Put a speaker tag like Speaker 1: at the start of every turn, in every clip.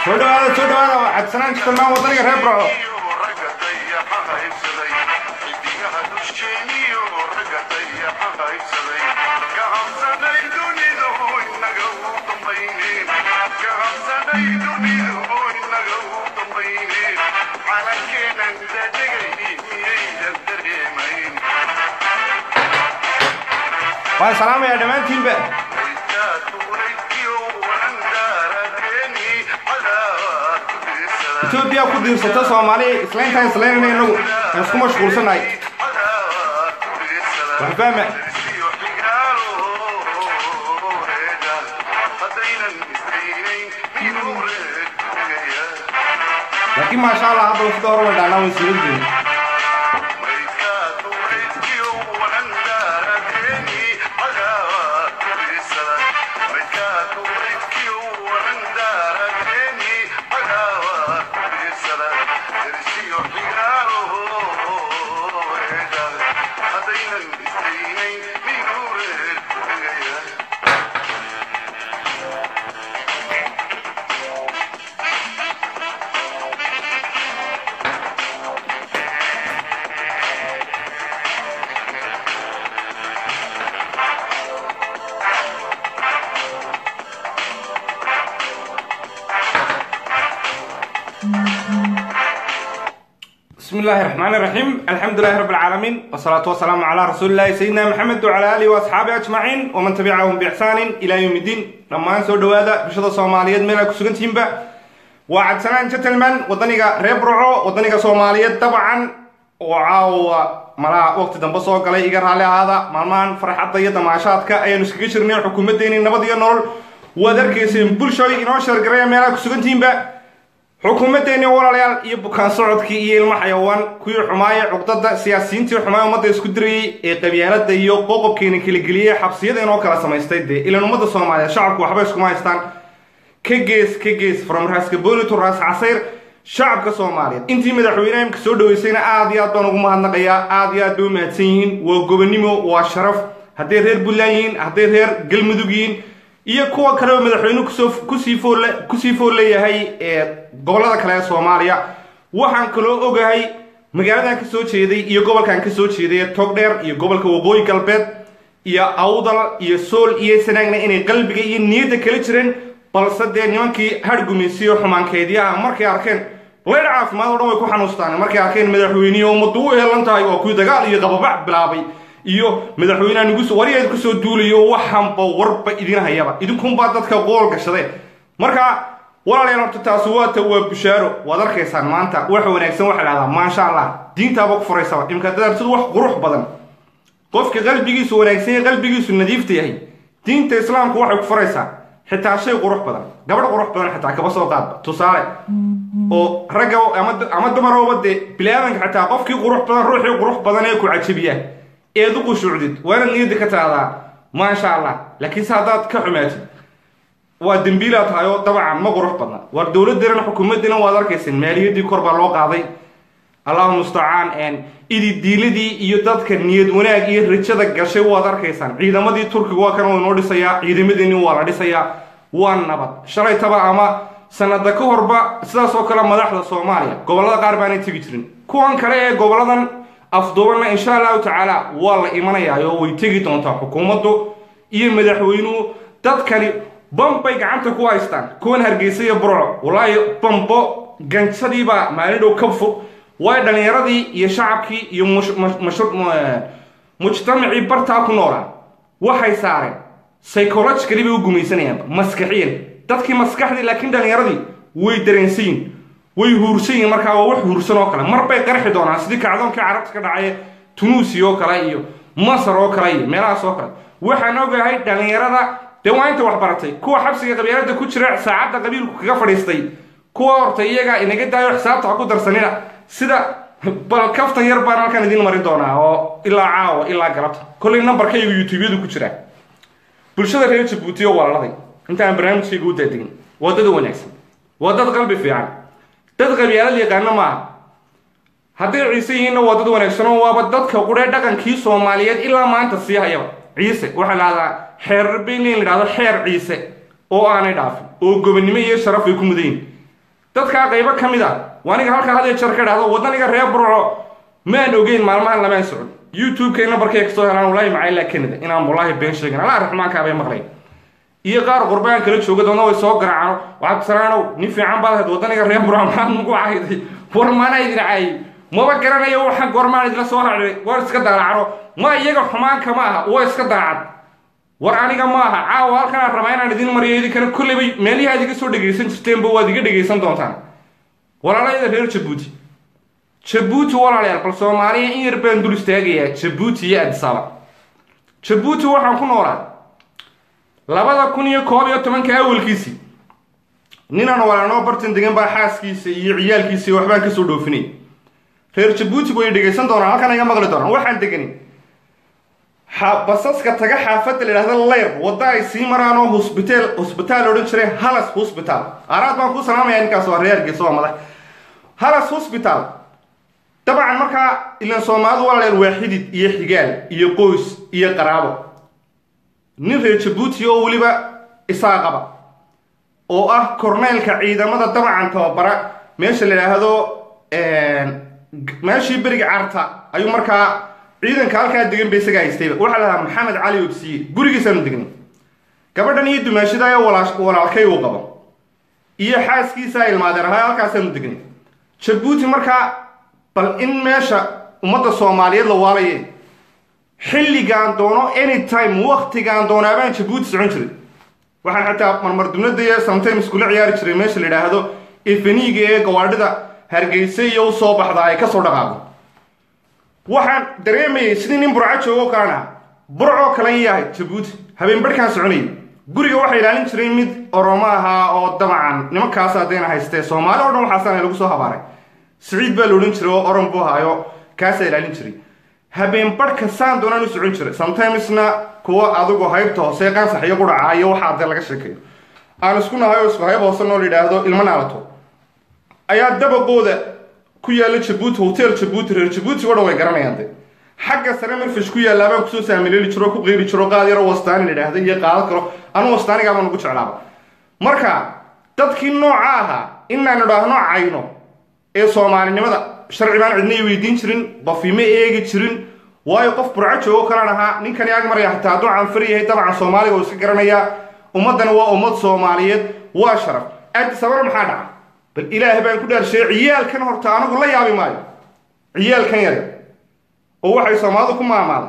Speaker 1: soo dhawaada soo dhawaada waa cabsanaan jirtanaan wadaniga reer burco waan salaamayaa dhammaantiinba etoobiya ku diirsata soomaali islayntaan islaynayna inagu aan isku mashquulsanahay wax fahma laakiin maasha allah hadda sida hore way dhaanaa way sugan jirin بسم الله الرحمن الرحيم الحمد لله رب العالمين والصلاة والسلام على رسول الله سيدنا محمد وعلى آله وأصحابه أجمعين ومن تبعهم بإحسان إلى يوم الدين لما أنسوا دوادا بشدة صوماليات ميلا كسوغن تيمبا وعد سنان جتلمان ودنيغا ريبرعو ودنيغا صوماليات طبعا وعاو ملا وقت دنبسو قلي إيقر على هذا مالمان فرحة ضيطة معاشاتك أي نسكي شرمين حكومة ديني نبضي نول ودركيسين بلشوي إنو شرقرية ميلا كسوغن تيمبا xukuumaddeeni walaalayaal iyo bukaan socodkii iyo ilmo xayawaan kuwii xumaaya cuqdada siyaasiyiintii xumaaya ummadda isku dirayey ee qabyaalada iyo qoqobkeena kalageliyey xabsiyada inoo kala samaystay dee ilan ummadda soomaaliya shacabku waxba iskuma haystaan ka gees ka gees from raaskaboni to raas casayr shacabka soomaaliyeed intii madaxweyneha imka soo dhaweysayna aad iyo aad baan ugu mahadnaqayaa aad iyo aad bay u mahadsan yihiin waa gobonimo waa sharaf hadday reer buntland yihiin hadday reer galmudug yihiin iyo kuwa kale oo madaxweynuhu kusoo kusii fool kusii fool leeyahay ee gobollada kale ee soomaaliya waxaan kaloo ogahay magaaladan ka soo jeeday iyo gobolkan ka soo jeeday ee togdheer iyo gobolka waqooyi galbeed iyo awdal iyo sool iyo sanaagna inay qalbiga iyo niyadda kala jireen balse dee nimankii hargumaysiyo xumaankeedyaha markay arkeen leydh caafimaad o dhan way ku xanuustaan markay arkeen madaxweynihi ummaddu u heelan tahay oo kuwii dagaal iyo qababax bilaabay iyo madaxweyneha nugus waryaed kusoo duulayo waxanba warba idin hayaba idinkunbaa dadka qool gashadeen marka walaalayaal horta taasi waata waa bushaaro waad arkaysaan maanta wax wanaagsan waxa dhahdaa maasha allah diintaaba ku furaysaba imka dadarsadu wax qurux badan qofka qalbigiisu wanaagsan yahay qalbigiisu nadiifta yahay diinta islaamku waxay ku furaysaa xitaa shay qurux badan gabadh qurux badan xitaa kaba soo qaadba tusaale oo ragga ama dumarooba dee bili-aadanka xitaa qofkii qurux badan ruuxii qurux badan ee ku cajabiyaa eed u qushuucdid waana niyadda ka taadaa maasha allah laakiinse haddaad ka xumaatid waa dembiilaa tahay oo dabcan ma qurux badna war dowladdiina xukuumaddiina waad arkayseen maaliyaddii kor baa loo qaaday allahu mustacaan idi diiladii iyo dadka niyad wanaag iyo rajada gashay waad arkaysaan ciidamadii turkiga waa kan noo dhisayaa ciidamadeeni waa la dhisayaa waa nabad shalay taba ama sanada ka horba sidaas oo kale madaxda soomaaliya gobollada qaar baanay tegi jirin kuwan kale ee goboladan afduubanna insha allahu tacaala waa la imanayaa oo way tegi doontaa xukuumaddu iyo madaxweynuhu dadkani bambay gacanta ku haystaan kuwan hargeysa iyo burco walaahi bambo ganjadiibaa maalin dhow ka fog waay dhallinyaradii iyo shacabkii iyo mujtamacii bartaa ku noolaa waxay saareen psychologically bay u gumaysanayaanba maskaxiyan dadkii maskaxdii laakiin dhallinyaradii way dareensayin way huursan yihin markaa waa wax huursan oo kale mar bay qarxi doonaan sidii kacdoonkii carabta ka dhacay tunuusiya oo kale iyo masar oo kale iyo meelahaas oo kale waxaan ogahay dhallinyarada dee waa inta wax baratay kuwa xabsiga qabyaalada ku jira saacadda qabiilku kaga fadhiistay kuwa horta iyaga inaga daayo xisaabta ha ku darsanina sida bal kaftan yar baan halkan idiin marin doonaa oo ilaa caawa ilaa galabta kollay nambarkaygu youtubeyadu ku jiraa bulshada reer jabuuti oo walaaladay inta aan barnaamijkayga u daadegin waa dad wanaagsan waa dad qalbi fiican dad qabyaalad yaqaano maaha hadday ciise yihiinna waa dad wanaagsan oo waaba dadka quree dhaqankii soomaaliyeed ilaa maanta sii hayaba ciise waxaa lahahdaa xeer rabbeyn in la dhahdo xeer ciise oo aanay dhaafin oo gobonnimo iyo sharaf ay ku mudayin dadkaa qaybo ka mid a waaniga halkaa had iyo jeer ka idhahdo wadaniga reer burco maan ogeyn maalmahan lamaan socon youtube-ka nabarkay kasoo helaan wallaahi macaylaa canada inaan wallaahi been sheegin allah raxmaankaa bay maqlay iyo qaar qurbaan kala jooga doona way soo garaacano waxaad kusanaanow nin fiican baad ahayd wadaniga reer burco maxaad nagu cayday war maana idin caayay maba garanayo waxaan goormaan idila soo racday war iska daalaacno ma iyaga xumaanka ma aha waa iska daacad war aniga ma aha caawa halkan aan rabaa inaan idin mariyo idinkana kolleyba meelihi aad iga soo dhegaysan jirteenba waad iga dhegaysan doontaan walaalayada reer jabuuti jabuuti walaalayaal bal soomaaliya in yar baan dul istaagayaa jabuuti iyo adisaba jabuuti waxaan ku noolaa labada kun iyo koob iyo tobanka awalkiisii ninaan walaanoo bartan degan baa xaaskiisa iyo ciyaalkiisa waxbaan kasoo dhoofinay reer jabuutigu way dhegaysan doonaan halkan iga maqli doonaan waxaan degani basaska taga xaafadda la yidhahda leyr wadda ay sii maraan oo hosbitaal hosbitaal odhan jiray halas hosbitaal aaraad baan ku salaamaya ninkaas waa reer hargeysa waa madax halas hosbitaal dabcan markaa ilan soomaalidu walaaleel waa xidid iyo xigaal iyo qoys iyo qaraabo nin reer jabuuti oo weliba isaa qaba oo ah korneylka ciidamada dabcan tababara meesha la yidhaahdo meeshii beriga carta ayuu markaa ciidanka halkaa degan ba isagaa haystayba waxaa la dhahaa maxamed cali obsiye gurigiisaanu degnay gabadhan iyo dumaashada ee walaalkay uu qabo iyo xaaskiisaa ilmaadeer ahaa halkaasaanu degnay jabuuti markaa bal in meesha ummadda soomaaliyeed la waalaye xilligaan doono anytime waktigaan doonaabaan jabuuti socon jiray waxaan xataa marmar dubnada iyo sometimes kula ciyaari jiray meesha la yidhaahdo efeniga ee gawaadhida hargeysa iyo usoo baxda ay kasoo dhaqaaqo waxaan dareemayay sidii nin burco joogo kalena burcoo kalen yahay jabuuti habeen barhkaan soconayay guriga waxaa ilaalin jiray mid oromo ahaa oo dabcan nimankaas haddayna haystee soomaali o dhan waxaasana lagu soo habaaray siciid baa la odhan jiray oo oran buu ahaayo kaasaa ilaalin jiray habeen barhka saan doonaan u socon jiray sometimesna kuwa adigu haybta hoose qansax iyo qudhaca iyo waxaa dee laga sheekeeyo aan isku nahay oo isku hayb hoose noo la yidhaahdo ilmo naalato ayaa dabaqooda ku yaalla jabuuti hotel jabuuti reer jabuuti o dhan way garanayaan de xagga sare marfish ku yallaabaan kusoo saamileeli jiro ku qeyri jiro qaad yaro wastaani la yidhaahda iyo qaado karo anu wastaanigaaba nagu jeclaaba marka dadkii nooca ahaa inaan idhaahno cayno ee soomaalinimada sharci baan cidna i weydiin jirin bafiima eegi jirin waayo qof burco joogo kalan ahaa ninkani ag maraya hataa hadduu canfar yahay dabcan soomaaliga uu iska garanayaa ummaddana waa ummad soomaaliyeed waa sharaf aadi sabana maxaa dhaca bal ilaah baan ku dhaarshay ciyaalkan horta anigu la yaabi maayo ciyaalkan yar oo waxay soomaalidu ku maamaada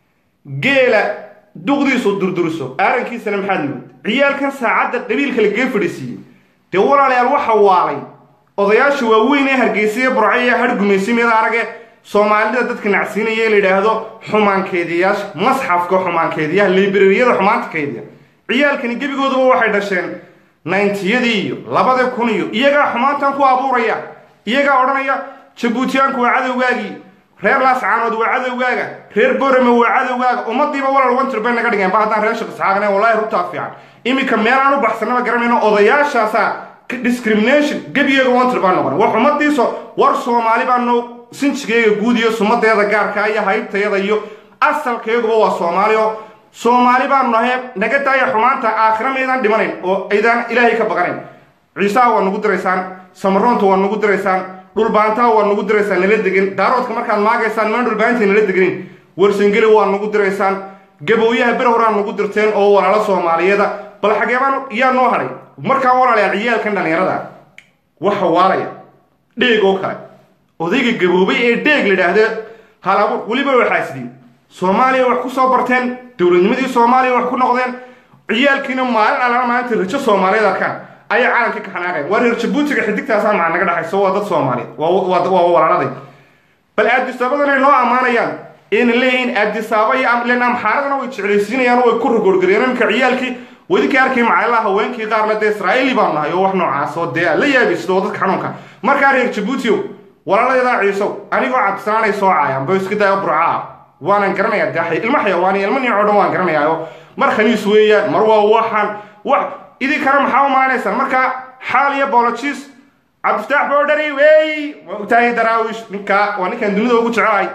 Speaker 1: geela duqdiisu durduriso aarankiisana maxaad mood ciyaalkan saacadda qabiilka lagaga fadhiisiiyey dee walaalayaal waxa waalay odayaasha waaweyn ee hargeysaye burco iyo hargumaysi mid arage soomaalida dadka nacsiinaya ee la yidhaahdo xumaankeediyaasha masxafka xumaankeediyaha librariyada xumaanta keediya ciyaalkani gebigooduba waxay dhasheen nayntiyadii iyo labada kun iyo iyagaa xumaantan ku abuuraya iyagaa odhanaya jabuutiyaanku waa cadowgaagii reer laascaanood waa cadowgaaga reer borame waa cadowgaaga ummadiiba walal wantir bay naga dhigeen ba haddaan reer shaqisxaaqne wallahi runtaa fiican iminka meel aan u baxsanaba garanayno odayaashaasaa discrimination gebigeega wantir baa noqon wax ummadiiso war soomaali baano sinjigeyga guud iyo sumadeeda gaarka iyo haybtayada iyo asalkayaguba waa soomaali oo soomaali baanu nahay naga daaya xumaanta aakhira maydaan dhimanayn oo aydaan ilaahay ka baqanayn ciisaha waa nagu diraysaan samaroonta waa nagu diraysaan dhulbaantaha waa nagu diraysaan nala degan daaroodka markaad maagaysaan maan dhulbaanta nala deganin warsangeli waa nagu diraysaan gabooyaha ber horaan nagu dirteen oo walaalo soomaaliyeeda bal xageebaan yaa noo hadhay markaa walaalayaa ciyaalkan dhallinyarada waxa waalaya dheeg oo kale odayga gaboobay ee dheeg la idhaahde halabuur weliba waxaa isdiin soomaaliya wax ku soo barteen dowladnimadii soomaaliya wax ku noqdeen ciyaalkiina maalin allana maalinta rajo soomaaliyeed arkaan ayaa caalamkii ka xanaaqeen waa reer jabuutiga xidigtaasaa maca naga dhexayso waa dad soomaaliyeed waa walaaladay bal aadisaabadana noo ammaanayaan ayna leeyihiin aadisaaba iyo len amxaaradana way jeclaysiinayaan way ku rogoorgareen iminka ciyaalkii wadinka arkay macalaha haweenkii qaarna dee israa'iili baanu nahay oo wax noocaas oo dee la yaabisto oo dadka xanuunka markaa reer jabuutio walaalayadaa ciisow anigoo cabsanaanay soo caayaan ba iska daayo burcaa waanan garanayaa daaxay ilmo xayawaani ilmo niico dhan waan garanayaayo mar khaniis weeyaan mar waa waxaan wax idinkana maxaa u maanaysaan marka xaal iyo bolojis cabdiftaax boodhari wey waa utahay daraawish ninkaa waa ninkaan dunida ugu jecelahay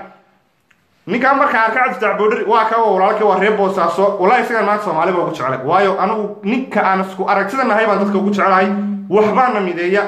Speaker 1: ninkaan markaa arka cabdiftaax boodhari waa ka walaalkii waa reer boosaaso wallahi isagaan maanta soomaaliba ugu jecelay waayo anigu ninka aan isku aragtida nahay baan dadka ugu jecelahay waxbaana mideeya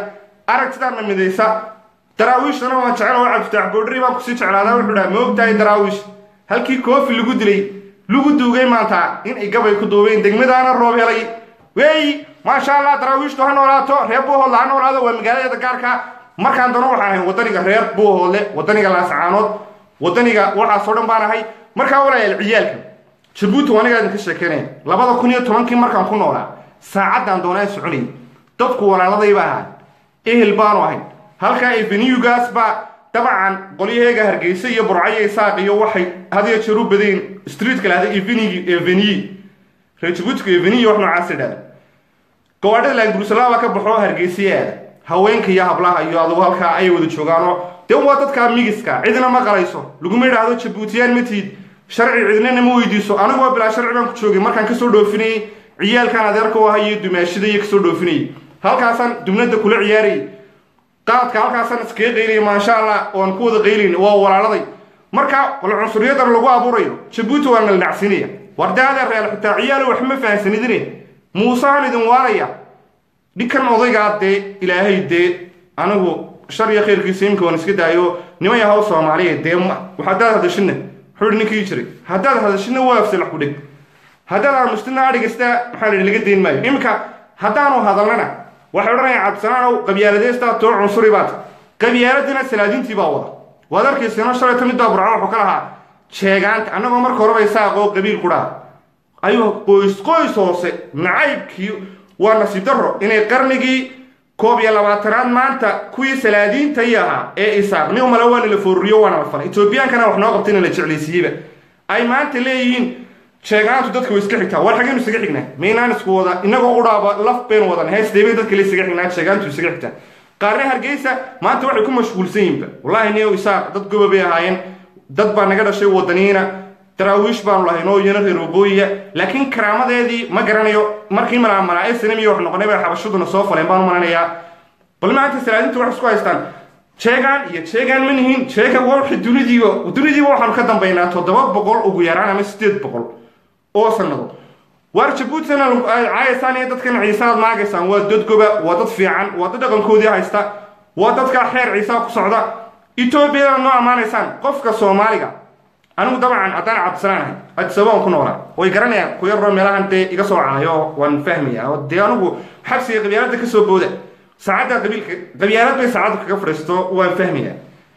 Speaker 1: aragtidaana midaysa daraawiishtana waan jecel oo cabdifitaax boodhari baan kusii jeclaadaa wuxuu dhaha ma ogtahay daraawiish halkii koofi lagu dilay lagu duugay maanta in ay gabay ku duubeen degmadaana roob helay weey maasha allah daraawiishtu ha noolaato reer buuhoodle ha noolaado waa magaaladeeda gaarka markaan doono waxaan ahay wadaniga reer buuhoodle wadaniga laasacaanood wadaniga waxaasoo dhan baan ahay markaa walaalayaal ciyaalka jabuuti waa anigaa idinka sheekeynaya labada kun iyo tobankii markaan ku noolaa saacaddaan doonaan soconayay dadku walaaladayba ahaa ehel baanu ahay halkaa eveniyugaas baa dabcan qolyaheega hargeysa iyo burcayo isaaq iyo waxay hadiyo jeer u badeen streetka lahda eveniy reer jabuutiga eveniy wax noocaas idhahda gawaadhada laangurusalaba ka baxo hargeysiya aada haweenka iyo hablaha iyo adugu halkaa ayay wada joogaanoo dee waa dadkaa migiska cidina ma qalayso laguma idhaahdo jabuutiyaan ma tiid sharci cidnana ma weydiiso anigu waa bilaa sharci baan ku joogay markaan kasoo dhoofinayay ciyaalkan adeerka u ahay iyo dumaashida iyo kasoo dhoofinayay halkaasaan dubnada kula ciyaarayay qaadka halkaasaan iskaga qaylaya maasha allah oan ku wada qaylayn waa walaaladay marka wal cunsuriyadan lagu abuurayo jabuuti waa naldhacsinaya wardaada reer xitaa ciyaalo wax ma fahansanidine muusehan idin waaraya dhikan odaygaa dee ilaahay dee anigu shar iyo khayrkiisa imika waan iska daayo niman yahaw soomaaliya dee haddaad hadashina wuxuu hi ninkii jiray haddaad hadashina waa afsalax ku dheg haddaad aamustina adhigasta maxaa la laga dayn maayo iminka haddaanu hadalnana waxay odhanayaan cabdisanaanow qabyaaladeystaa too cunsuri baad qabyaaladina salaadiintii baa wada waad arkaysano shalayta midbaa burcan wuxuu ka lahaa sheegaanta annagoo marka horeba isaaqoo qabiil ku dhaha ayuu qoys qoys hoose nacaybkii waa nasiib darro inay qarnigii koob iyo labaatanaad maanta kuwii salaadiintay ahaa ee isaaq nin male waana la fooruriyo waana la falay etoobiyaankana wax noo qabta in la jeclaysiiyeyba ay maanta leeyihiin sheegaantu dadka way iska xigtaa war xageynu isaga xignaa maynaan isku wada inagoo udhaaba laf baynu wadan heesdeebay dadka le isaga xignaa sheegaantu isaga xigtaa qaarne hargeysa maanta waxay ku mashquulsan yihinba wallahi niyo isaaq dad goba bay ahaayeen dad baa naga dhashay wadaniina daraawiish baanu lahayn oo iyana reer waqooyiya laakiin karaamadeedii ma garanayo markii malaamalaa snmiyo wax noqonay bay xabashaduna soo faleen baan u malanayaa bal maanta salaadinta wax isku haystaan jeegaan iyo jeegaan ma nihiin jeega wxi dunidiiba dunidiiba waxaanu ka dambaynaa toddoba boqol ugu yaraan ama sideed boqol oo sanado waar jabuutina caayaysaan iyo dadkan ciisaad maagaysaan waa dad goba waa dad fiican waa dad dhaqankoodii haysta waa dadkaa xeer ciisaa ku socda etoobiyadana noo ammaanaysaan qofka soomaaliga anigu dabcan haddaan cabdisalaan ahay adisabaan ku noolaa way garanayaan ku yaroo meelahan dee iga soo caayo waan fahmaya oo dee anigu xabsiga qabyaalada kasoo booda saacadda qabiilka qabyaalad bay saacaddu kaga fadhiisto waan fahmaya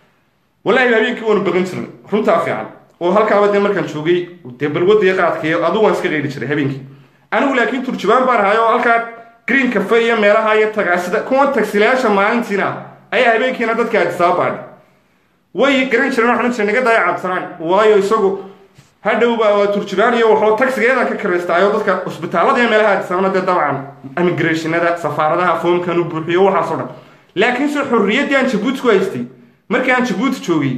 Speaker 1: wallahi habeenkii waanu baqan jirnay runtaa fiican oo halkaaba dee markaan joogay dee balwadaiyo qaadkaiyo aduu waan iska qayli jiray habeenkii anigu laakiin turjubaan baan ahay oo halkaa green cafe iyo meelaha iyo tagaasida kuwan tagsilayaasha maalintiina ayaa habeenkiina dadka adisaaba baadhay way garan jireen waxaan jiray naga daaya cabsanaan waayo isagu hadhowba waa turjubaan iyo waxuu tagsigeeda ka karaystaayo dadka cusbitaalada iyo meelaha adisaabana dee dabcan immigrationada safaaradaha foomkan u buuxiyo waxaasoo dhan laakiin se xorriyaddii aan jabuuti ku haystay markii aan jabuuti joogay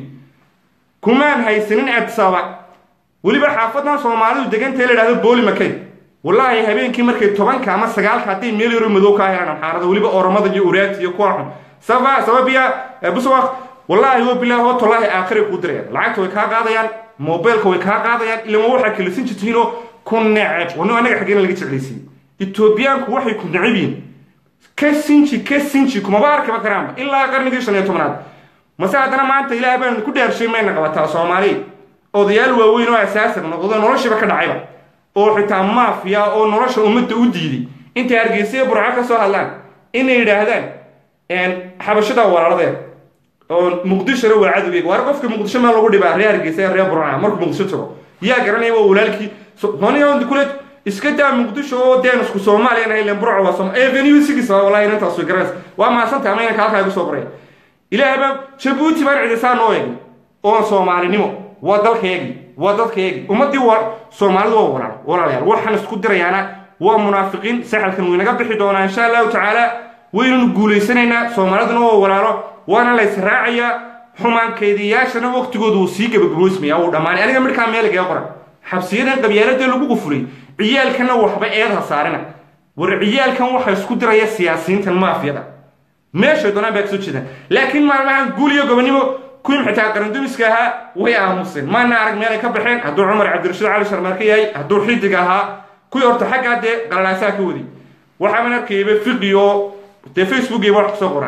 Speaker 1: kumaan haysanin adisaaba weliba xaafadan soomaalidu degantae la idhahdo booli makay wallaahi habeenkii markay tobanka ama sagaalka hadday meel yaro madow kaa helaan amxaarada weliba oromada iyo uraagta iyo kuwa xun saba sababiya buswaq wallaahi wa bilaah oo tolaahi aakhiray kuu dirayaan lacagta way kaa qaadayaan mobilka way kaa qaadayaan ilama waxaa kalisin jirtiinoo ku neceb wano anaga xaggeena laga jeclaysiiyey etoobiyaanku waxay ku neceb yihin ka sinji ka sinji kumaba arkiba karaanba ilaa qarnigii shan iyo tobnaad mase haddana maanta ilaah baan ku dhaarshay mayna qabataa soomaali odayaal waaweyn oo asaasan noqdo noloshiiba ka dhacayba oo xitaa maafiya oo nolosha ummadda u diiday intay hargeysa burco ka soo hadlaan inay yidhaahdaan xabashada walaaladeed oo muqdishona waa cadowgeega waar qofka muqdisho maa lagu dhibaa reer hargeysa reer burca markuu muqdisho tago yaa garanaya waa walaalkii honiya kule iska daa muqdisho oo deen isku soomaaliya nahay len burco waa sooma avenue six wallahi inantaas way garanaysa waa maasanta ama inanka halkaa igu soo baraya ilaahay baa jabuuti baan cidisaa noo eegin oon soomaalinimo waa dalkaeegi waa dadkaeegi ummaddii waa soomaalidu waa walaal walaalayaal waxaan isku dirayaana waa munaafiqiin saxalkan waynaga bixi doonaa insha allahu tacaala waynanu guulaysanaynaa soomaaliduna waa walaalo waana la israacayaa xumaankeediyaashana waqtigooda wuu sii gabagaboysmaya wuu dhammaanay aniga midhkaa meeligaga qoran xabsiyadan qabyaaladee lagu qufulay ciyaalkanna waxba eedha saarina war ciyaalkan waxa isku diraya siyaasiyiintan maafiyada meeshay doonaan baa kasoo jeedaan laakiin maalmahan guul iyo gobonimo kuwii xitaa qarandumiska ahaa way aamuseen maana arag meelay ka baxeen hadduu cumar cabdirashiid cali sharmaarka yahay hadduu xidig ahaa kuwii horta xaggaa dee qalalaasaa ka wadi waxaaban arkayaba fiqi oo dee facebookiiba wax kusoo qoraan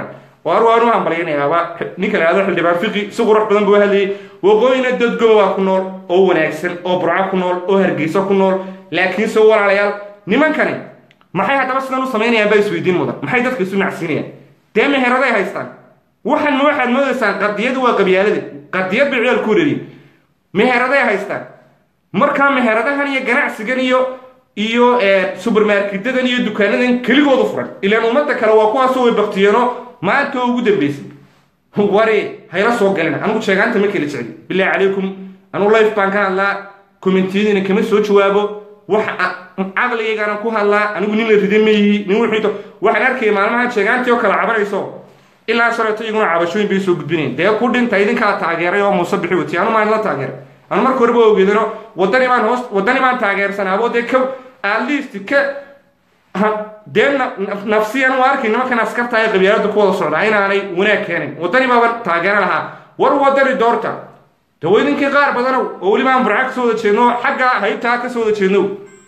Speaker 1: waar waan u hambalyanayaaba ninka la yihahdo xildhibaan fiqi si qurux badan buu hadlayay waqooyina dad goboba ku nool oo wanaagsan oo burco ku nool oo hargeysa ku nool laakiinse walaalayaal nimankani maxay haddaba sidan u samaynayaan baa isweydiin mudan maxay dadka isu nacsiinayaan dee meheraday haystaan waxan ma waxaad moodaysaan qadiyadu waa qabyaalada qadiyad bay ciyaal ku wareeriyen meheraday haystaan markaa meheradahan iyo ganacsigan iyo iyo subermarketadan iyo dukaanadan keligoodu furan ilaan ummadda kale waa kuwaasoo way baktiyeeno maanta oo ugu dambeysay wari hayla soo galina anugu sheegaanta ma kala jecli bilahi calaykum anugu life baan ka hadlaa commentiyadiina kama soo jawaabo wax caqligaygana ku hadlaa anigu nin la rida mayihi nin wuxuu waxaan arkaya maalmahan sheegaantii oo kale cabanayso ilaa shalayto iyaguna cabashooyin bay soo gudbinayen dee ku dhinta idinkaa taageeray oo muuse bixi wati anu maan la taageeray anu marka horeba ogeedano wadani baan hoos wadani baan taageersanaabo dee ka at least ka dee nafsiyan u arkay nimankan askarta ee qabyaalada ku wada socdaa inaanay wanaag keenin wadani baaban taageero lahaa war wadani doorta de wa idinkii qaar badanow oo weliba aan burca kasoo wada jeedno xagga haybtaa kasoo wada jeednow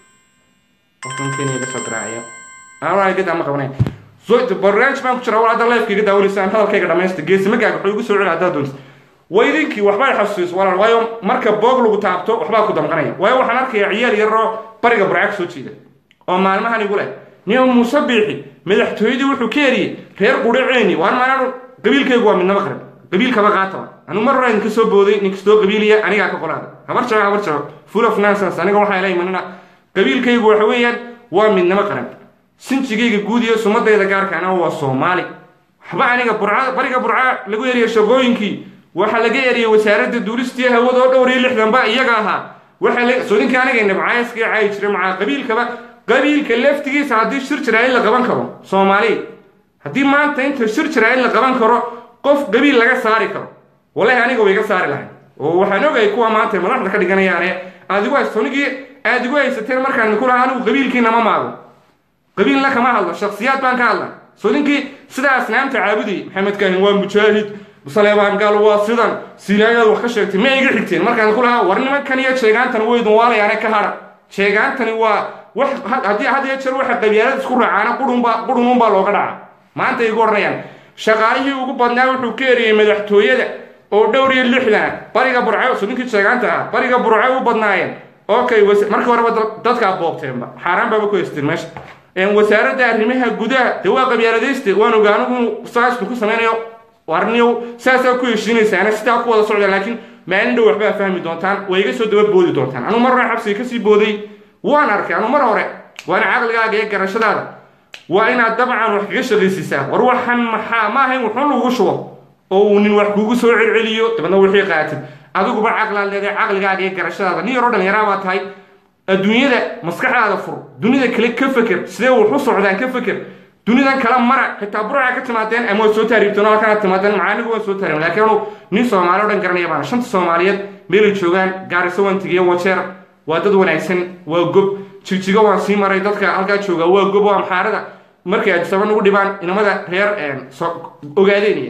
Speaker 1: ma qabanay barnaamij baan ku jira war hadda lifeka iga daawanaysaan hadalkayga dhamaysta geesi magaaga wuxuu igu soo celi haddaad doonta waa idinkii waxbay xasuusiso walaal waayo marka boog lagu taabto waxbaa ku damqanaya waayo waxaan arkayaa ciyaal yaroo bariga burca kasoo jeeda oo maalmahan igu leh nin muuse biixi madaxtooyadii wuxuu ka eriyey reer qudhaceeni waan maanaanu qabiilkaygu waa midnaba qaran qabiilkaba qaataba anu mar hore idinka soo booday ninkastoo qabiiliya anigaa ka qolaada habar jaba habar jaba full of nonsense aniga waxaa ila imanina qabiilkaygu waxa weeyaan waa midnimo qaran sinjigayga guud iyo sumadayda gaarkaana waa soomaali waxba aniga burca bariga burca lagu eriya shaqooyinkii waxaa laga eriyey wasaaradda duulistii hawada oo dhowr iyo lixdanba iyaga ahaa waxaa soo ninka aniga nabcaayaska caayi jiray macaa qabiilkaba qabiilka laftigiisa haddii shir jiraa in la qaban karo soomaali haddii maanta inta shir jiraa in la qaban karo qof qabiil laga saari karo wallahi aniga way iga saari lahayn oo waxaan ogay kuwa maanta madaxda ka dhiganayaane aad igu haysto nigii aad igu haysateen markaan ku lahaa anigu qabiilkiina ma maago qabiilna kama hadlo shaksiyaad baan ka hadla soo ninkii sidaa asnaamta caabudayay maxamed kaahin waa mujaahid saleebaan gaal waa sidan siilaayaad wax ka sheegtay ma iga xigteen markaan ku lahaa war nimankan iyo sheegaantani waydun waalayaane ka hadha sheegaantani waa wax haddii had iyo jeer waxa qabyaalada isku raacaana qurunba qurununbaa looga dhaca maanta igu odhanayaan shaqaalihii ugu badnaa wuxuu ka eriyey madaxtooyada oo dhowr iyo lixdana bariga burco so ninkii sheegaanta ah bariga burco u badnaayeen okay markii horeba dadkaa boobteenba xaaraan baaba ku haysteen meesha wasaaradda arrimaha gudaha dee waa qabyaaladayste waan ogaa anigu saasku ku samaynayo warniyow saasaa ku heshiinaysaana sidaa ku wada socdaan laakiin maalin dhow waxbaa fahmi doontaan waa iga soo daba boodi doontaan anu mar hore xabsiga kasii booday waan arkay anu mar hore waana caqligaaga iyo garashadaada waa inaad dabcan wax kaga shaqaysiisaa war waxan maxaa ma ahayn wuxuun lagugu shubo oo uu nin wax kuugu soo celceliyo dabadna wixii qaatid adiguba caqlaad leedahay caqligaaga iyo garashadaada nin yaroo dhallinyaraa baa tahay adduunyada maskaxdaada fur dunida kale ka feker sidee wax u socdaan ka feker dunidan kala mara xitaa burca ka timaadeen ama waad soo taariibteen oo halkanaad timaadeen macaanigu waan soo taariibin laakiin anu nin soomaali o dhan garanaya baana shanta soomaaliyeed meelay joogaan gaariso waan tegiya wajeer waa dad wanaagsan waa gob jigjigo waan sii maray dadka halkaa jooga waa gob waa amxaarada markay adisaba nagu dhibaan inamada reer ogaadeynaya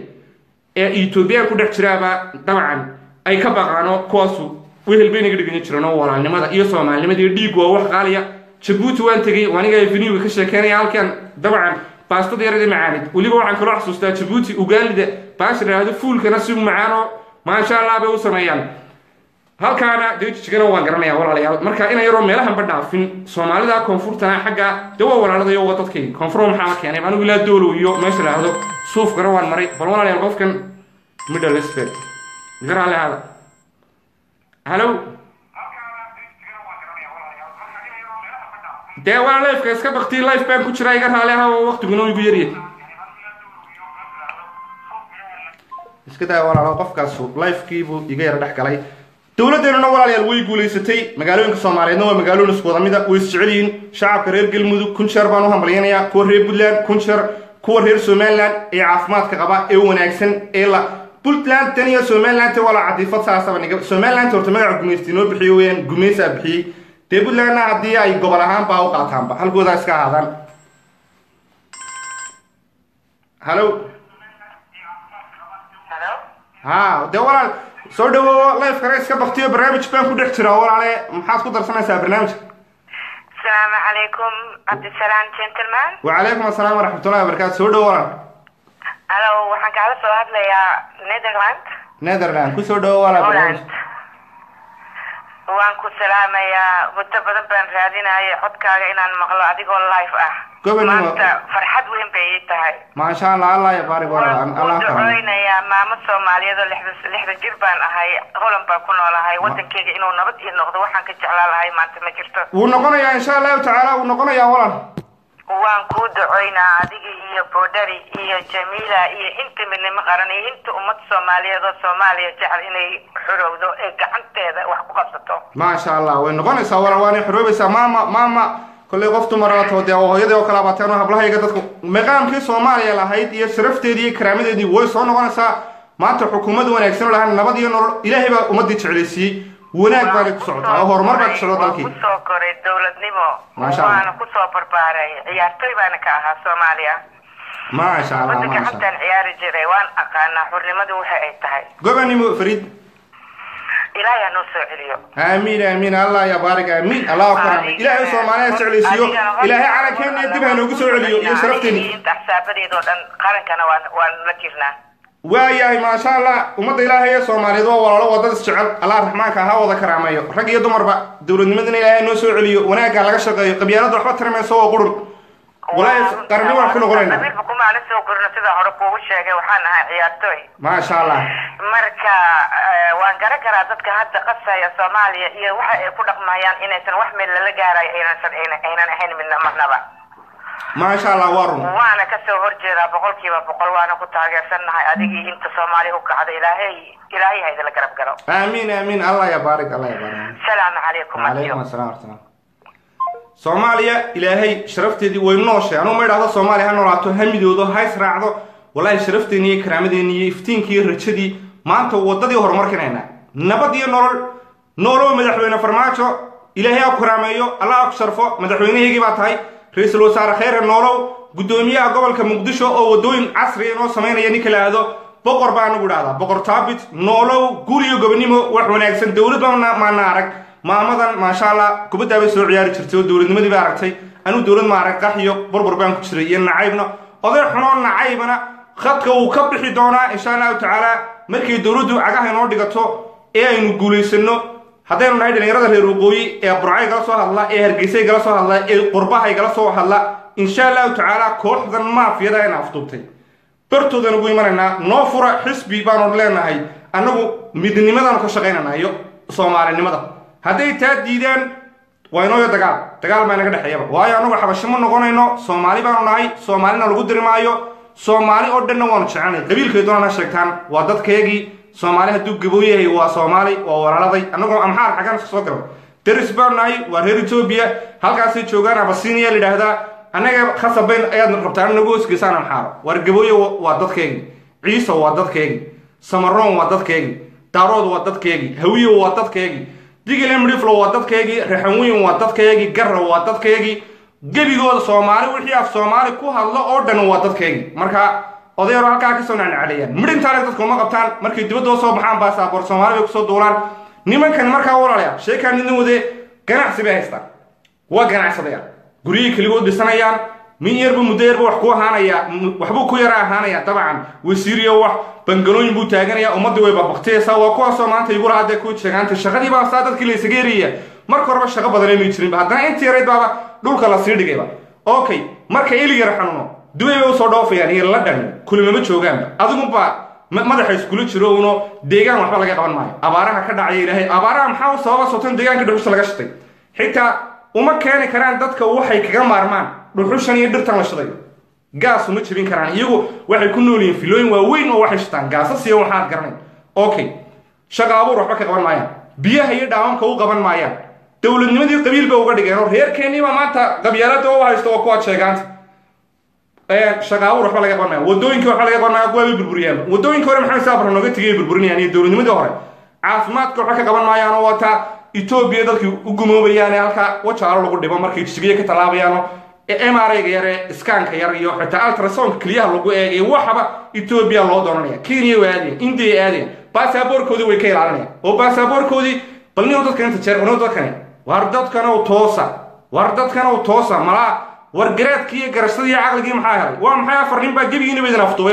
Speaker 1: ee etoobiyaan ku dhex jiraaba dabcan ay ka baqaano kuwaasu wehel bay naga dhigan jireen oo walaalnimada iyo soomaalinimada iyo dhiig waa wax qaaliya jabuuti waan tegey aniga veniga ka sheekeynaya halkan dabcan baastada yaradii macaanid weliba waxaan kaloo xasuustaa jabuuti ugaalida baasha dhahdo fuulkana si macaanoo maasha allah bay u sameeyaan halkaana dee jijigana waan garanaya walaalayaal marka ina yaroo meelahanba dhaafin soomaalida koonfurtana xagga dee waa walaaladayo waa dadkay koonfur maxaa keenay anigu ilaa doolow iyo meesha dhahdo suufkana waan maray bal walaalayaal qofkan middle sped garaale hada halo dee waa lifeka iska baktii life baan ku jiraa iga raali aha oo waktiguna igu yaryahay iska daa walaalo qofkaasu lifekiibuu iga yara dhex galay dowladdeenuna walaalayaal way guulaysatay magaalooyinka soomaaliyeedna waa magaalooyin isku wada mida way isjecel yihiin shacabka reer galmudug kun jeer baan u hambalyanayaa kuwa reer puntland kun jeer kuwa reer somaliland ee caafimaadka qaba ee wanaagsan ee la puntland tan iyo somaliland waa la cadiifad saasaba niga somaliland horta magaca gumaysti noo bixiyo weyaan gumaysaa bixiyey dee puntlandna haddii ay gobol ahaan baa u qaataanba halkoodaa iska ahaadaan hallo ha dee walaal soo dhawowo lifekana iska baktiyo barnaamij baan ku dhex jiraa walaale maxaad ku darsanaysaa barnaamijka
Speaker 2: asalaamu calaykum cabdisalaam gentleman
Speaker 1: wacalaykum asalaam waraxmatullahi wabarakaatu soo dhawo walaal
Speaker 2: halo waxaan kaala soo hadlayaa netherland
Speaker 1: netherland kusoo dhawo walaal
Speaker 2: holland waan ku salaamayaa muddo badan baan raadinayay codkaaga inaan maqlo adigoo live ah
Speaker 1: Gobonimo.
Speaker 2: maanta farxad weyn bay ii tahay
Speaker 1: maasha allah allah ya baarik walaal
Speaker 2: waan
Speaker 1: allah
Speaker 2: ku
Speaker 1: karam
Speaker 2: duceynayaa maamo soomaaliyeed oo lixda lixda jir baan ahay holland baan ku noolahay wadankeyga inuu nabad ii noqdo waxaan ka jeclaan lahay maanta ma jirto
Speaker 1: wuu noqonayaa insha allahu tacaala wuu noqonayaa walaal
Speaker 2: waan kuu ducoynaa adiga iyo boodhari iyo jamiila iyo inta midnimo qaran iyo inta ummad soomaaliyeed oo soomaaliya jecel inay xorowdo ee gacanteeda wax ku qabsato
Speaker 1: maasha allah way noqonaysaa walaal waanay xoroobaysaa maama maama kollay qof dumarato dee oo hooyadii oo kale abateen oo hablahayga dadku maqaamkii soomaaliya lahayd iyo sharafteedii iyo karaamadeedii way soo noqonaysaa maanta xukuumad wanaagsan oo lahaan nabad iyo nolol ilaahay baa ummadii jeclaysiiyey wanaag baanay ku socotaa oo horumar baa ku socda dalkii
Speaker 2: waan kusoo koray dowladnimo
Speaker 1: Maasha Allah.
Speaker 2: waana kusoo barbaaray ciyaartoy baana ka ahaa soomaaliya
Speaker 1: maasha allah
Speaker 2: wadanka
Speaker 1: maasha
Speaker 2: xataan ciyaari jiray waan aqaanaa xurnimadu waxa ay tahay
Speaker 1: gobanimo fariid
Speaker 2: ilaahay ha noo soo celiyo
Speaker 1: aamiin aamiin allah ya baarik aamiin allah karaamay ilaahay soomaaliya jeclaysiiyo ilaahay calankeena dib ha noogu soo celiyo iyo sharafteeni
Speaker 2: inta axsaabadeeda oo dhan qarankana waan waan la jirnaa
Speaker 1: waayahay maasha allah ummadda ilaahay ee soomaaliyeed waa walaalo wadad isjecel allah raxmaanka ha wada karaameeyo rag iyo dumarba dowladnimadana ilaahay noo soo celiyo wanaagga laga shaqeeyo qabyaalada waxba tari mayso oo qurun walaahi qarni waan ku noqonaynaa
Speaker 2: qabiilba kumaana soo korno sida hore kuugu sheegay waxaan ahaa ciyaartooy
Speaker 1: maasha allah
Speaker 2: marka eh, waan garan karaa dadka hadda qasaya soomaaliya iyo waxa ay ku dhaqmayaan inaysan wax meel lala gaarayo aynansan ayna- aynan ahayn midna marnaba
Speaker 1: maasha allah waa run
Speaker 2: waana kasoo horjeedaa boqolkiiba boqol waana ku taageersannahay adigii inta soomaaliya u kacda ilaahay ilaahay ha idinla garab galo
Speaker 1: aamiin aamiin allah ya baarik allah ya baarik
Speaker 2: salaamu calaykum
Speaker 1: calaykum
Speaker 2: adiyo
Speaker 1: asalaam warahmatullah soomaaliya ilaahay sharafteedii way nooshay anuu ma idhaahdo soomaaliya ha noolaato ha midoodo ha israacdo wallaahi sharafteeni iyo karaamadeenni iyo iftiinkii iyo rajadii maanta wadadii horumarkinayna nabad iyo nolol noolow madaxweyne farmaajo ilaahay ha ku karaameeyo allah ha ku sharfo madaxweynahaygii baa tahay ra-iisul wasaare kheyre noolow guddoomiyaha gobolka muqdisho oo wadooyin casri inoo samaynaya ninka la aado boqor baa anagu idhahdaa boqor taabit noolow guul iyo gobonimo wax wanaagsan dowlad baana maana arag maamadan maasha allah kubaddaa bay soo ciyaari jirtay oo dowladnimadii baa aragtay anuu dowlad ma arag qax iyo burbur baan ku jiray iyo nacaybna oday xunoo nacaybana khadka wuu ka bixi doonaa insha allahu tacaala markay dowladdu cagaha inoo dhigato ee aynu guulaysano haddaynu nahay dhalinyarada reer waqooyi ee burcay gala soo hadla ee hargeysay gala soo hadla ee qurbahay gala soo hadla insha allahu tacaala kooxdan maafiyada ayna afduubtay bartoodan ugu imanaynaa noo fura xisbi baanu leenahay annagu midnimadaanu ka shaqaynanaa iyo soomaalinimada hadday taa diidaan waa inooyo dagaal dagaal baa naga dhexeeyaba waayo annagu xabashi ma noqonayno soomaali baanu nahay soomaalina lagu diri maayo soomaali oo dhanna waanu jecelnay qabiilkay doonana sheegtaan waa dadkeegii soomaali hadduu gaboo yahay waa soomaali waa walaaladay annagoo amxaar xaggan iska soo garan deris baanu nahay waa reer etoobiya halkaasay joogaan abasiiniya la yidhaahdaa annaga khasabayn ayaad rabtaan nagu hosgeysaan amxaaro waar gabooye waa dadkeegii ciise waa dadkeegii samaroon waa dadkeegii daarood waa dadkeegii hawiye waa dadkeegii digile midhiflo waa dadkeegii raxanweyn waa dadkeegii garra waa dadkeegii gebigooda soomaali wixii af soomaali ku hadlo oo dhan waa dadkeegii marka odayaro halkaa kasoo nacnacaleeyaan midhintaale dadka uma qabtaan markay dibadoo soo baxaan baasaboor soomaali bay kusoo duulaan nimankan markaa walaalaya sheekaan idin wadee ganacsi bay haystaan waa ganacsadayaan guryihii keligood dhisanayaan min yarba muddo yarba wax ku ahaanaya waxbuu ku yara ahaanaya dabcan wasiiriyo wax bangalooyin buu taaganaya ummaddii way babaqtiyaysaa waa kuwaasoo maanta igula hadee ku sheegaantay shaqadii baa saa dadkii la isaga eraya marka horeba shaqo badan inay jirinba haddana intii yarayd baaba dhulka la sii dhigayba okay marka ili yar xanuuno dubay bay usoo dhoofayaan iyo ladhan kulimama joogaanba adigunba madaxa iskula jiro uno deegaan waxba laga qaban maayo abaaraha ka dhacaya ilaahay abaaraha maxaa u sababa sotan deegaanka dhuxusha laga shitay xitaa uma keeni karaan dadka waxay kaga maarmaan dhuxushan iyo dhirtan la shiday gaas uma jebin karaan iyagu waxay ku nool yihiin filooyin waaweyn oo waxay shitaan gaasas iyo waxaad garanayn okay shaqa abuur waxba ka qaban maayaan biyaha iyo dhaawamka u qaban maayaan dowladnimadii qabiil ba uga dhigeen oo reerkeeniiba maanta qabyaalada u haysto waa kuwaad sheegaanta shaqa abuur waxba laga qaban maaya wadooyinkii waxba laga qaban maaya kuwa bay burburiyaan wadooyinka hore maxamed saabra nooga tegay burburinayaan iyo dowladnimadii hore caafimaadka waxba ka qaban maayaan oo wataa etoobiya dadkii u gumoobayaan ee halkaa wajaalo lagu dhibo markay jisigiya ka tallaabayaano mrga yar ee iskaanka yar iyo xitaa altrasonka keliyaha lagu eegay waxaba etoobiya loo doonanaya kenya way aadayan indiya aadayan baasaboorkoodii way ka ilaalinayaan oo baasaboorkoodii bal nin dadkan inta jeer nin dadkani war dadkanow toosa war dadkanow toosa malaa war garaadkii iyo garashadii iyo caqligii maxaa helay waa maxay afar nin baa gebigiina baydin afduubayba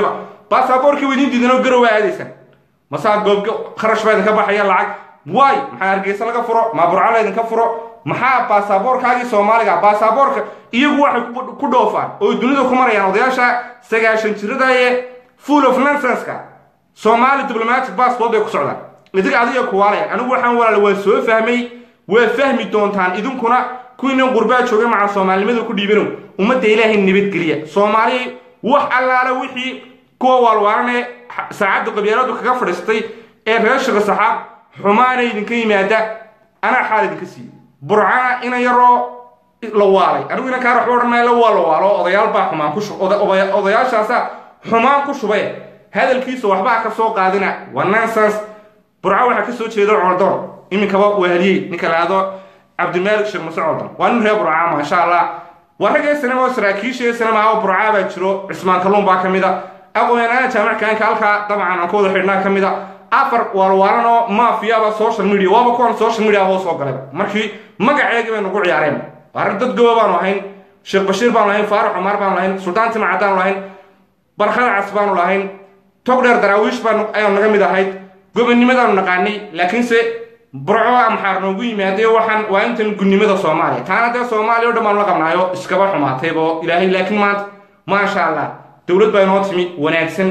Speaker 1: baasaboorkii wadiin diidan oo garow aadaysaan masaa goob kharash baa idinka baxaya lacag waay maxaa hargeysa laga furo maa burca laydinka furo maxaa baasaboorkaagii soomaaliga baasaboorka iyagu waxay ku dhoofaan oo dunida ku marayaan odayaasha sagaashan jirada ee full of nonsenska soomaali diplomatic passport bay ku socdaan idiga adiga kuwaalaya anigu waxaan walaal waan soo fahmay waa fahmi doontaan idinkuna kuwiinan qurbaa jooga maca soomaalinimada ku dhiibanow ummadda ilaahay nabadgeliya soomaaliya wax allaala wixii kuwa waalwaalanee saacadda qabyaaladu kaga fadhiistay ee reer shaqo saxaab xumaana idinka yimaada anaa xaal idinka siiye burcana ina yaroo la waalay anigu inan kaa waxba odhan maayo waa la waalo odayaal baa xumaan ku odayaashaasa xumaan ku shubay hadalkiisa waxbaa ka soo qaadina waa nonsens burca waxaa ka soo jeeda coldoon iminkaba wahaliyey ninka laado cabdimaalik sheekh muse coldoon waa nin reer burca maasha allah waa ragga sanama oo saraakiisha sanama oo burca baa jiro cismaan kalluun baa ka mid a aqoon-yahanada jaamackaanka halkaa dabcan aan ku wada xidhnaa ka mid a afar waalwaalan oo maafiyaba social media waaba kuwan social media hoo soo galay markii magaceegii bay nagu ciyaareen arrin dad goba baanu ahayn sheekh bashiir baanu lahayn faarax cumar baanu lahayn suldaan timacadaanu lahayn barkada cas baanu lahayn tog dheer daraawiish baan ayaanu naga mid ahayd gobonnimadaanu naqaanay laakiinse burco amxaar noogu yimaadee waxaan waa intan gunnimada soomaaliya taana dee soomaaliya o dhan baanu la qabnaayo iskaba xumaataybo ilaahay laakiin maanta maasha allah dowlad baa inoo timi wanaagsan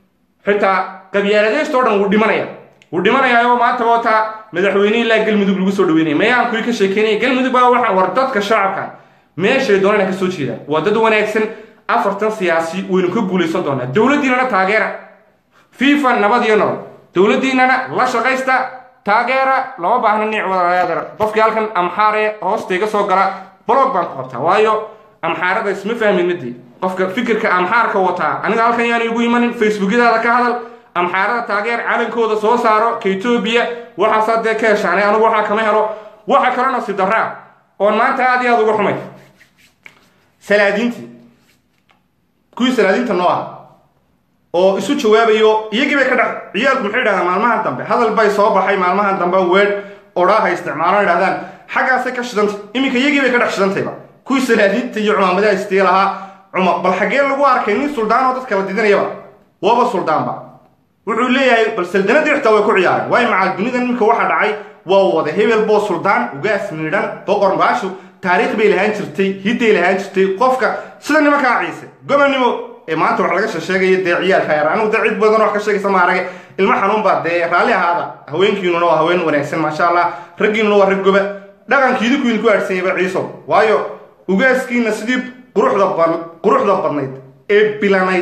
Speaker 1: xitaa qabyaaladeysta o dhan wuu dhimanaya wuu dhimanayaayo maanta wata madaxweyne ilaa galmudug lagu soo dhaweynaya mayaan kuwii ka sheekeynaya galmudug baa waxa war dadka shacabka meeshay doonana ka soo jeedaan waa dad wanaagsan afartan siyaasi waynu ka guulaysan doonaa dowladdiinana taageera fifa nabad iyo nolol dowladdiinana la shaqaysta taageera lama baahna niic wadayaadar qofkii halkan amxaare hoosta iga soo gala blog baan ku qabtaa waayo amxaarada isma fahmin midii qofka fikirka amxaarka wataa aniga halkan yaanu igu imanin facebookyadaada ka hadal amxaarada taageer calankooda soo saaro ka etoobiya waxaasaa dee ka heshaanay anigu waxaa kama helo waxa kale nasiib darraa oon maanta aad iyo aad uga xumay salaadiintii kuwii salaadiinta noo ah oo isu jawaabayo iyagii bay ka dhex ciyaalku maxay idhahdaan maalmahan dambe hadal bay soo baxay maalmahan dambe weedh odhaaha isticmaalaan idhahdaan xaggaasay ka shidantay iminka iyagii bay ka dhex shidantayba kuwii salaadiinta iyo cumaamadaha istee lahaa cumar bal xaggee lagu arkay nin suldaan oo dadka la didinayaba waaba suldaanba wuxuu leeyahay bal saldanadii xitaa way ku ciyaareen waayo macal dunida iminka waxa dhacay waa wada hebel boo suldaan ugaas miidhan boqor baashu taariikh bay lahaan jirtay hidday lahaan jirtay qofka sida nimankaa ciise gobonnimo ee maanta wax laga sheegaya dee ciyaalka yar anigu dee cid badan wax ka sheegaysa ma arage ilmo xanuun baa dee raalli ahaada haweenkiinuna waa haween wanaagsan maasha allah raggiinuna waa rag goba dhaqankii idinku idinku aadhsanyaba ciiso waayo ugaaskiina sidii quruxda quruxda badnayd ee bilanayd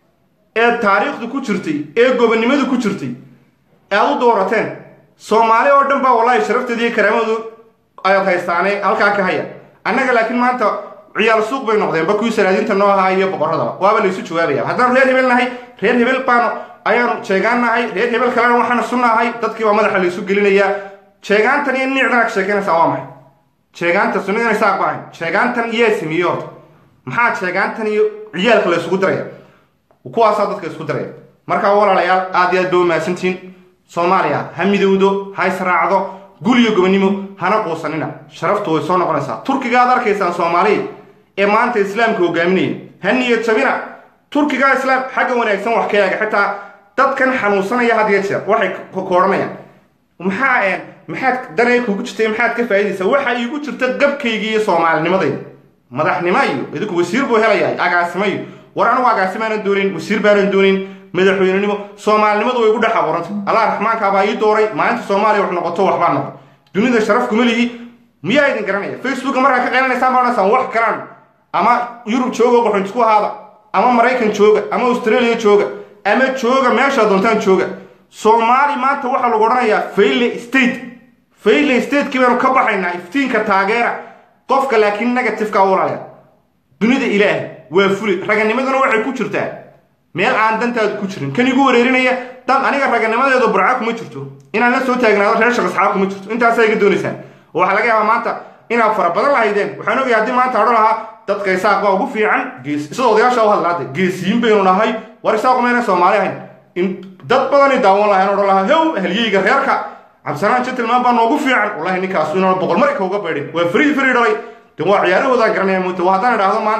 Speaker 1: ee taariikhdu ku jirtay ee gobonnimadu ku jirtay aad u doorateen soomaali oo dhan baa wallaahi sharafteeda iyo karaamadu ayaad haystaane halkaa ka haya annaga laakiin maanta ciyaal suuq bay noqdeenba kuwii salaadiinta noo ahaa iyo boqorradaba waaba laysu jawaabaya haddaan reer hebel nahay reer hebel baanu ayaanu jeegaan nahay reer hebel kalena waxaanu sunnahay dadkii baa madaxa laysu gelinayaa jeegaantan iyo niicdan ag sheekeynaysaa waa maxay jeegaanta sunnidan isaaq baahayn jeegaantan yaa sameeyey horta maxaa jeegaantan iyo ciyaalka la isugu diraya kuwaasaa dadka isku diraya markaa walaalayaal aad iyo aad ba umahadsantihiin soomaaliya ha midowdo ha israacdo gul iyo gobonnimo hana quusanina sharaftu way soo noqonaysaa turkiga aad arkaysaan soomaaliya ee maanta islaamka hogaaminaya ha niyad jabina turkiga islaam xagga wanaagsan wax ka eega xitaa dadkan xanuunsanaya had iyo jeer waxay koodhanayaan maxaa maxaad danay kugu jirtay maxaad ka faa'iidaysaa waxa iigu jirta qabkayga iyo soomaalinimadayda madaxnimo iyo idinku wasiir buu helayaa agaasimo iyo war anigu agaasimaanan doonin wasiir baanan doonin madaxweynenimo soomaalinimadu way igu dhex abuurantay allah raxmaankaabaa ii dooray maalinta soomaaliya wax noqoto waxbaa noqon dunida sharaf kuma lihi miyaa idin garanaya facebooka markaa ka qeylanaysaan baa odhanaysaan wax kalaan ama yurub jooga qaxoontisku ahaada ama maraykan jooga ama australia jooga ama jooga meeshaa doontaan jooga soomaali maanta waxaa lagu odhanayaa fayle state fayle statekii baanu ka baxaynaa iftiinka taageera qofka laakiin negativeka walaalaya dunida ilaahay waa fuli raganimaduna waxay ku jirtaa meel aan dantaadu ku jirin kan igu wareerinaya dan aniga raganimadeedu burca kuma jirto inaan la soo taagnaado reer shaqasxaab kuma jirto intaasaa iga doonaysaan oo waxaa laga yaabaa maanta inaad fara badan lahaydeen waxaan ogaya haddii maanta odhan lahaa dadka isaaq baa ugu fiican gees sida odayaasha u hadlaade geesiyiin baynu nahay war isaaqu mayna soomaali ahayn in dad badani daawan lahayn odhan lahaa how halyeyga reerka cabdisanaan gentleman baa noogu fiican wallahi ninkaas inaan boqol marka uga beedhin waa frii frii dhalay de waa ciyaarahoodaan garanaya muuta waa haddaan idhaahdo maanta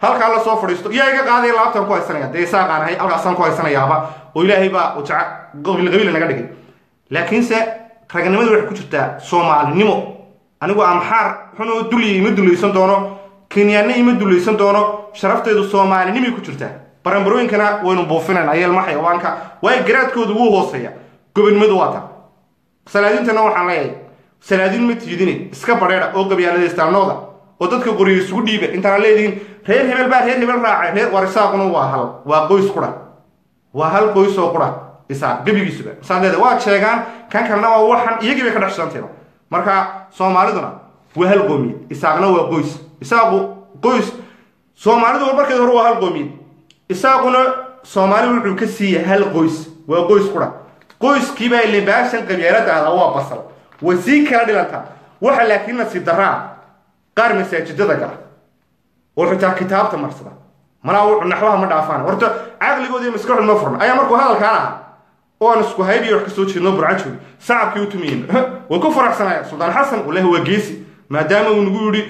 Speaker 1: halkaa la soo fadhiisto yaa iga qaadaya laabtaan ku haysanaya dee isaaqaan ahay halkaasaan ku haysanayaaba oo ilaahay baa jaca qabiil qabiil naga dhigay laakiinse ragnimadu waxay ku jirtaa soomaalinimo anigu amxaar xunoo dulya ima dulaysan doono kenyaanna ima dulaysan doono sharafteedu soomaalinimay ku jirtaa baranbarooyinkana waynu buufinayna ayeelma xayawaanka waayo garaadkoodu wuu hooseeya gobonimadu waa ta salaadiintana waxaan leeyahay salaadiin ma tiidine iska badheedha oo gabyaaladaystaanooda oo dadka qoriya isugu dhiiba intaana leedihiin reer hebel baa reer hebel raacay reer war isaaquna waa hal waa qoys qura waa hal qoys oo qura isaaq gebigiisuba saad leedahay waa sheegaan kan kalena waa waxan iyagii bay ka dhex shidanteeba marka soomaaliduna waa hal qoomiyad isaaqna waa qoys isaaqu qoys soomaalidu markeed hore waa hal qoomiyad isaaquna soomaali wuxuu ka siiya hal qoys waa qoys qura qoyskiibaa libaashan qabyaaladaada waa basal way sii kala dhilantaa waxa laakiin nasiib daraa qaar masaajidada gala oo xitaa kitaabta marsada malaa wuxuu naxwaha ma dhaafaan horta caqligoodi maskaxdu ma furna ayaa markuu hadalkaan ahaa oo aan isku haybiyo wax kasoo jeedno burcajoog sacabkii u tumayen way ku faraxsanaya suldaan xasan walahi waa geesi maadaama uu nagu yidhi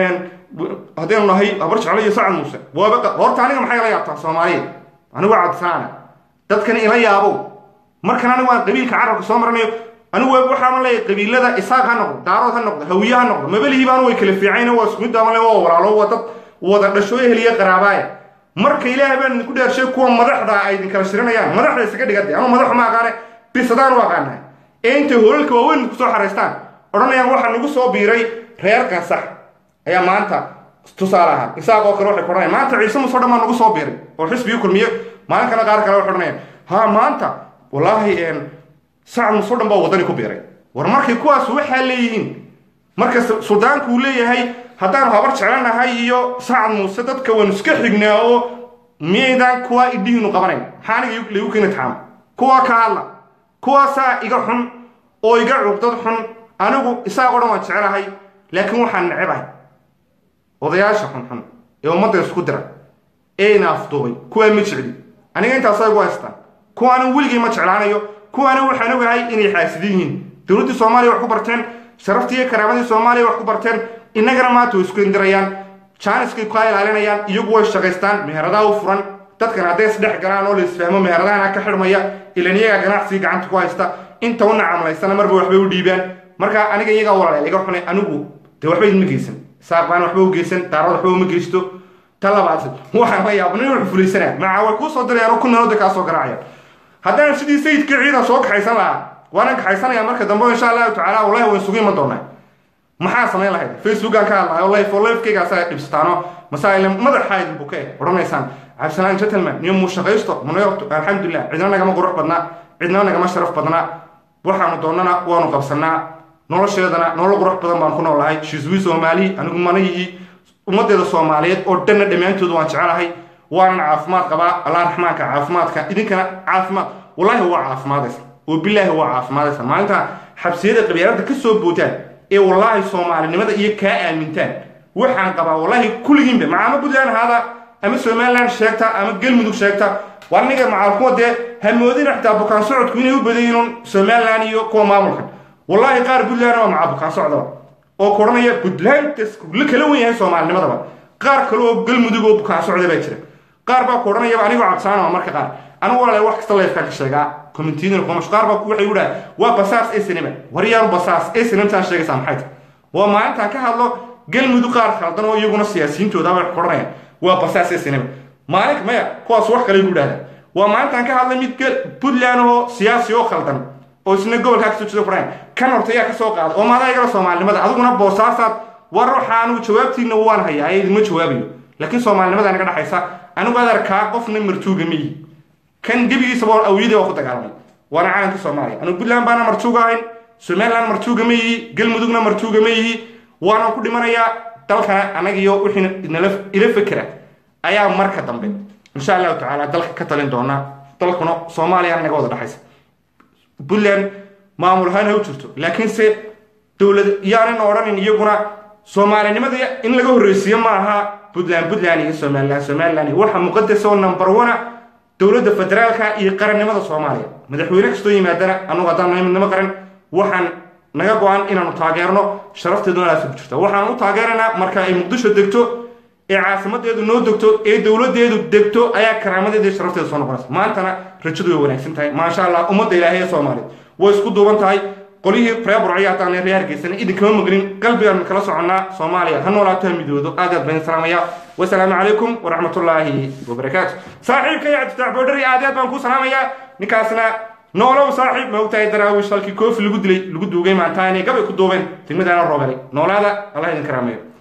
Speaker 1: haddaynu nahay habar jeclo iyo sacad muuse waaba horta aniga maxay la yaabtaa soomaaliya anigu cabdisaana dadkan ila yaabow markan anigu aan qabiilka carabka soo maranayo anigu waxaan leeyahay qabiilada isaaq ha noqdo daarood ha noqdo hawiye ha noqdo mabelihii baan way kala fiicayn waa isku mid ama waa walaalo waa dad wada dhasho eheliya qaraabaaya marka ilaahay baan idinku dheershay kuwa madaxda ay idin kala shirinayaan madaxda isaga dhigade ama madaxu ma aqaane bisadaan u aqaanahay ee intay holalka waaweyn kusoo xaraystaan odhanayaan waxaa nagu soo biiray reer kansax ayaa maanta tusaale ahaan isaaq oo kale waxay kodhanayaan maanta ciise musoo dhan baa nagu soo biiray oo xisbigii kulmiye maalinkana qaar kale waxay odhanayaan ha maanta wallaahi sacad musoo dhan baa wadani ku biiray war markay kuwaas waxaa leeyihiin marka suldaanku uu leeyahay haddaanu habar jeclanahay iyo sacad muuse dadka waanu iska xignaa oo miyaydaan kuwaa idhihiinu qabanayn maxaa aniga lagu keeni taxaama kuwaa ka hadla kuwaasaa iga xun oo iga cugdad xun anigu isaaqoo dhan waan jecelahay laakiin waxaan necebahay odayaasha xunxun ee ummadda isku dira ee ina afduubay kuwaa ma jecli aniga intaasa igu haystaan kuwaana weligay ma jeclaanayo kuwaana waxaan ogahay inay xaasidin yihiin dowladdii soomaaliya wax ku barteen sharaftii iyo karaamadii soomaaliya wax ku barteen innagana maanta way isku indirayaan jaaniskay kaa ilaalinayaan iyagu way shaqaystaan meheradaha u furan dadkan hadday isdhex galaan oo la isfahmo meheradahana ka xidhmaya ilan iyagaa ganacsigii gacanta ku haysta inta u nacamlaysana marba waxbay u dhiibaan marka aniga iyagaa walaaleel iga xunay anigu dee waxba idma geysan saaq baan waxba u geysan daarad waxba uma geysto ta labaad waxaan la yaaba nin wuxuu fulaysanaa maca way kuu soo dirayaan oo ku nalooda kaa soo garaacayaan haddaan sidii sayidkii ciidan soo kaxaysan lahaa waanan kaxaysanaya marka dambe insha allahu tacaala wallahi waan isugu iman doonaa maxaa samayn lahayd facebookaan ka hadlahay oo life oo lifekaygaasa dhibsataano masaa'il madaxa idin buke odhanaysaan cabdisalaan gentleman niyo muu shaqaysto munayorto alxamdulilah cidna nagama qurux badnaa cidna nagama sharaf badnaa waxaanu doonana waanu qabsanaa nolosheedana nolol qurux badan baan ku noolahay shiswi soomaali anigu manayii ummadeeda soomaaliyeed oo dhanna dhammaantooda waan jecelahay waanan caafimaad qabaa allah raxmaanka caafimaadka idinkana caafimaad wallaahi waa caafimaadaysa oo bilaahi waa caafimaadaysa maalinta xabsiyada qabyaalada ka soo bootaan ee wallaahi soomaalinimada iyo kaa aamintaan waxaan qabaa wallaahi kulligiinba macaama puntland ahaada ama somaliland sheegta ama galmudug sheegta waa aniga macaalkuwa dee hamoodina xitaa bukaan socodku inay u badayiin somaliland iyo kuwa maamulkan wallaahi qaar puntland waa macaa bukaan socdaba oo koranaya puntland la kala wen yahay soomaalinimadaba qaar kale oo galmudug oo bukaan socda baa jira qaar baa ku odhanayaba anigoo cabsaanama marka qaar anigu walaale wax kasta leefkaan ka sheegaa communitydina kumash qaar baa waxay udhaha waa basaas ee sinima waryaanu basaas ee sinimtaan sheegaysaa maxay tahay waa maalintaan ka hadlo galmudug qaar khaldan oo iyaguna siyaasiyiintooda bay ku odhanayaan waa basaas ee sinima maalin maya kuwaas wax kale igu dhahdaan waa maalintaan ka hadlay mid puntland oo siyaasi oo khaldan oo isna gobolkaa kasoo jeeda kudhayan kan horta ayaa kasoo qaaday oo maadaa igala soomaalinimada adiguna boosaasaad war waxa anigu jawaabtiina waan hayaa ee idinma jawaabayo laakiin soomaalinimada naga dhexaysa anigu adeerkaa qofna martuuga miyi kan gebigiisaba awiyadii waa ku dagaalamay waana caalamka soomaaliya anigu puntland baana martuuga ahayn somaliland martuuga ma yihi galmudugna martuuga ma yihi waana ku dhimanayaa dalkana anaga iyo wixii nala ila fekera ayaa marka dambe insha allahu tacaala dalka ka talin doona dalkuna soomaaliya naga wada dhexaysa puntland maamul ahaan ha u jirto laakiinse dowlad yaanan odhanin iyaguna soomaalinimada in laga horreysiiyo ma aha puntland puntland iyo somaliland somaliland waxa muqadas oo number one dowladda federaalka iyo qarannimada soomaaliya madaxweyne kastoo yimaadana anugu haddaan nahay midnimo qaran waxaan naga go-an inaanu taageerno sharafteeduna alaasa ku jirta waxaan u taageeraynaa marka ay muqdisho degto ee caasimadeedu noo degto ee dowladeedu degto ayaa karaamadeeda iyo sharafteeda soo noqonaysa maantana rajadu way wanaagsan tahay maasha allah ummadda ilaahay ee soomaaliyeed way isku duuban tahay qolihii reer burciya haddaan reer hargeysana idinkama maqlin qalbigaan kala soconnaa soomaaliya ha noolaato ha midoodo aad aad baan salaamaya wasalaamu calaykum waraxmatullaahi wabarakaatu saaxiibka iyo cabdifatax boodhari aad aad baan kuu salaamayaa ninkaasna noolow saaxiib ma ogtahay daraawiish halkii koofi lagu dilay lagu duugay maantaane gabay ku duubeen degmadaana roobelay noolaada allah idin karaameeyo